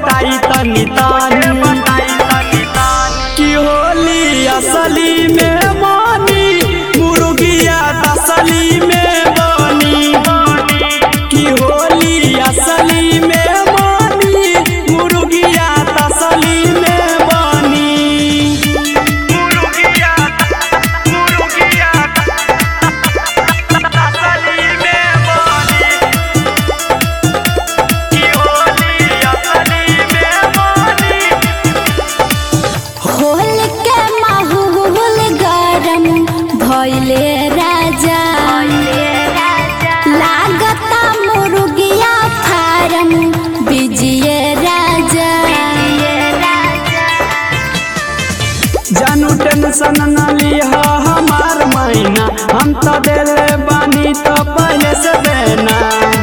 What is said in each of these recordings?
बताई तनी तानी की होली असली में मानी मुर्गिया तसली में बनी की होली असली में मानी मुर्गिया तसली में बनी मुर्गिया मुर्गिया तसली में बनी की होली असली में बनी होल के माहौल गरम भइले राजा लागता मुर्गिया फारम बिजिए राजा जानू टेंशन न लिहा हमार मैना हम तो देले बानी तो पहले से देना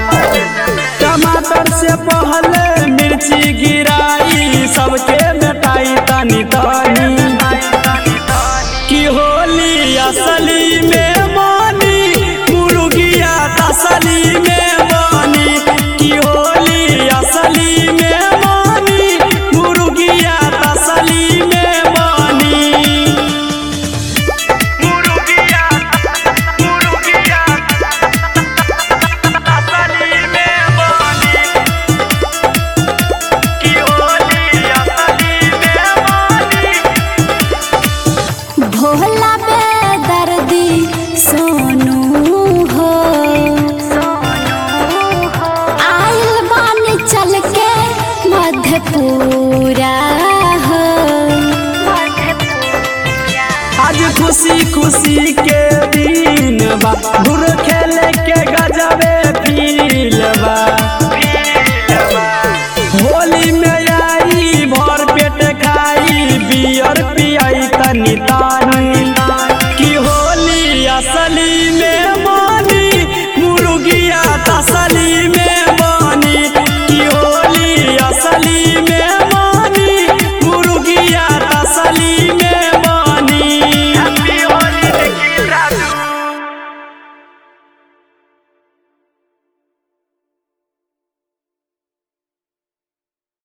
टमाटर से पहले मिर्ची गिराई सबके बेटाई तनी तनी की होली असली में मानी मुर्गिया तसली में बनी की होली असली में मानी मुर्गिया तसली में बनी मुर्गिया मुर्गिया असली में बनी की होली असली में बनी भोला बेदर्दी सोनू हो आइल बानी चल के मधेपुरा हो आज खुशी खुशी के दिन बा धुर खेले के गजबे फील बा होली में आई भर पेट खाई बियर पियाई तनी तानी की होली असली में मानी मुर्गिया तसली में बनी की होली असली में मानी मुर्गिया तसली